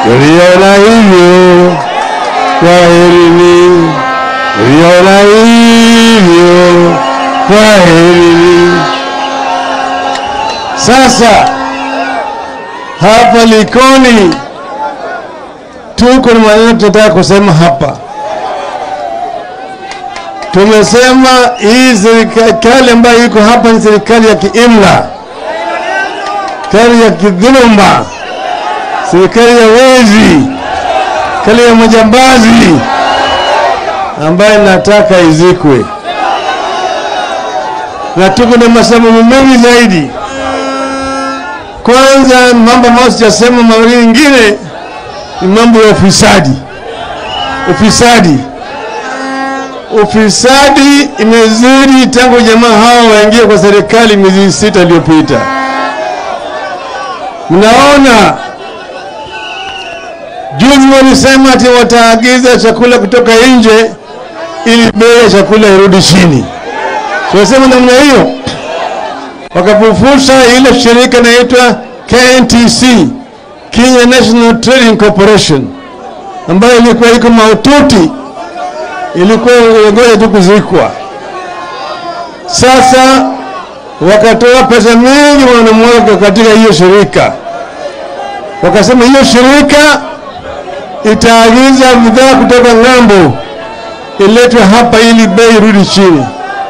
Uliona hivyo, kwaherini. Uliona hivyo, kwaherini. Sasa hapa Likoni tuko na maneno tunataka kusema hapa. Tumesema hii serikali ambayo iko hapa ni serikali ya kiimla, serikali ya kidhuluma, serikali ya wezi, serikali ya majambazi ambayo nataka izikwe, na tuko na masababu mengi zaidi. Kwanza, mambo ambayo sijasema, mawili ingine ni mambo ya ufisadi. Ufisadi, ufisadi imezidi tangu jamaa hawa waingie kwa serikali miezi sita iliyopita. Mnaona juzi walisema ati wataagiza chakula kutoka nje ili bei ya chakula irudi chini. Tunasema namna hiyo, wakapofusha ile shirika inaitwa KNTC, Kenya National Trading Corporation, ambayo ilikuwa iko mahututi, ilikuwa ingoja tu kuzikwa. Sasa wakatoa pesa mingi wanamwaga katika hiyo shirika, wakasema hiyo shirika itaagiza bidhaa kutoka ng'ambo iletwe hapa ili bei irudi chini.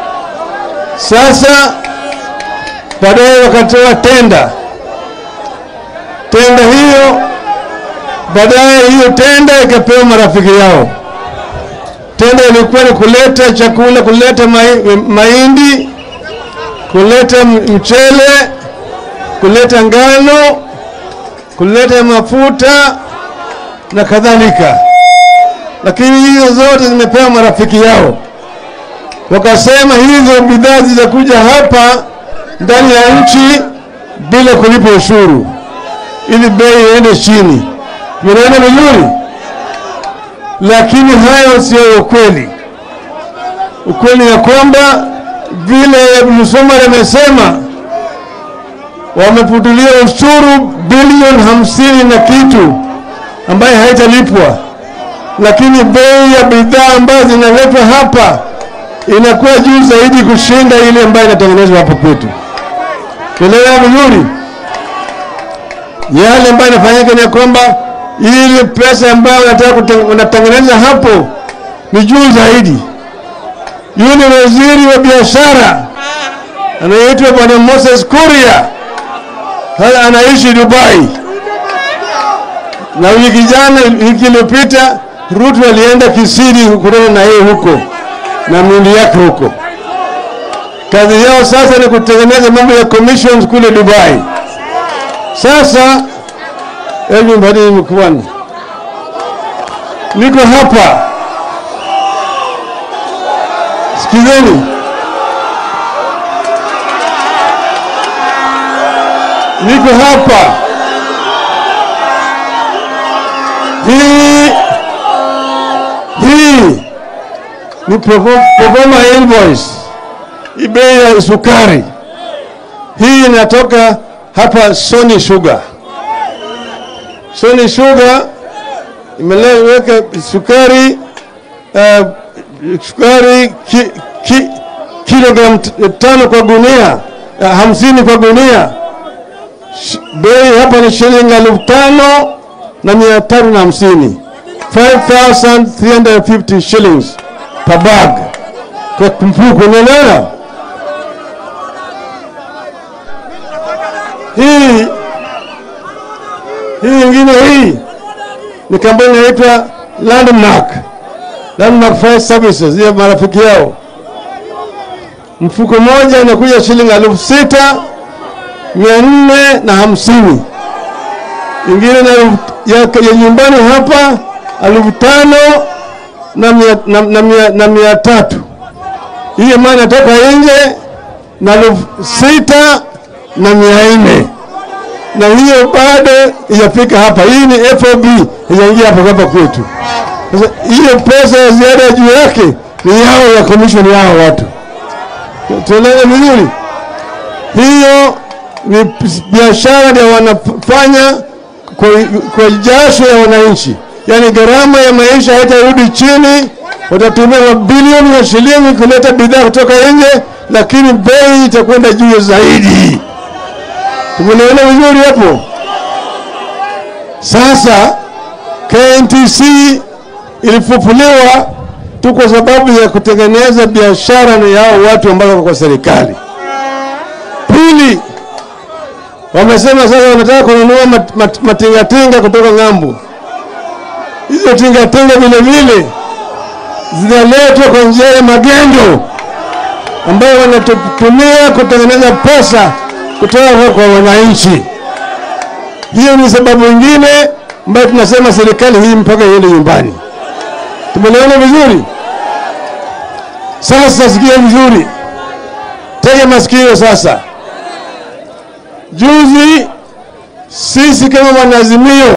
Sasa baadaye wakatoa tenda, tenda hiyo baadaye hiyo tenda ikapewa marafiki yao. Tenda ilikuwa ni kuleta chakula, kuleta mai- mahindi, kuleta mchele, kuleta ngano, kuleta mafuta na kadhalika, lakini hizo zote zimepewa marafiki yao. Wakasema hizo bidhaa zitakuja hapa ndani ya nchi bila kulipa ushuru, ili bei iende chini. Mnaona vizuri? Lakini hayo sio ukweli. Ukweli ya kwamba vile Msomali amesema wameputulia ushuru bilioni hamsini na kitu ambaye haitalipwa, lakini bei ya bidhaa ambazo zinaletwa hapa inakuwa juu zaidi kushinda ile ambayo inatengenezwa hapa kwetu. Tuelewa vizuri? Yale ambayo inafanyika ni ya kwamba ile pesa ambayo wanataka kuten- wanatengeneza hapo ni juu zaidi. Yule waziri wa biashara anayeitwa Bwana Moses Kuria haya anaishi Dubai, na wiki jana, wiki iliyopita Ruto alienda Kisiri kukutana na yeye huko na miundi yake huko. Kazi yao sasa ni kutengeneza mambo ya commissions kule Dubai. Sasa hebu mbadili mkuani, niko hapa, sikizeni. Niko hapa hii hii ni perform- performer invoice, hii bei ya sukari hii inatoka hapa Sony Sugar. Sony Sugar imeweka sukari uh, sukari ki, ki, kilogram t- tano kwa gunia uh, hamsini kwa gunia. Sh- Bei hapa ni shilingi elfu tano na mia tatu na hamsini 5350 shillings per bag kwa mfuko, unaelewa? Hii hii nyingine hii ni kampuni inaitwa Landmark, Landmark Fire Services, ya marafiki yao. Mfuko moja inakuja shilingi elfu sita mia nne na hamsini ingine na elfu- ya, ya nyumbani hapa elfu tano na mia, na, na, mia, na mia tatu hiyo maana inatoka nje na elfu sita na mia nne na hiyo bado ijafika hapa. Hii ni FOB ijaingia hapa hapa kwetu. Sasa hiyo pesa ya ziada ya juu yake ni yao ya commission yao watu, tuelewe vizuri. Hiyo ni biashara ndio wanafanya kwa, kwa jasho ya wananchi, yaani gharama ya maisha haitarudi chini. Watatumia mabilioni ya shilingi kuleta bidhaa kutoka nje, lakini bei itakwenda juu zaidi. Tumeelewana vizuri hapo? Sasa KNTC ilifufuliwa tu kwa sababu ya kutengeneza biashara na yao watu ambao wako kwa serikali. Pili, wamesema sasa wanataka kununua mat, mat, matingatinga kutoka ng'ambo. Hizo tingatinga vile vile zinaletwa kwa njia ya magendo ambayo wanatumia kutengeneza pesa kutoka kwa wananchi. Hiyo ni sababu nyingine ambayo tunasema serikali hii mpaka iende nyumbani. Tumeelewana vizuri? Sasa sikia vizuri, tega masikio sasa. Juzi sisi kama wanazimio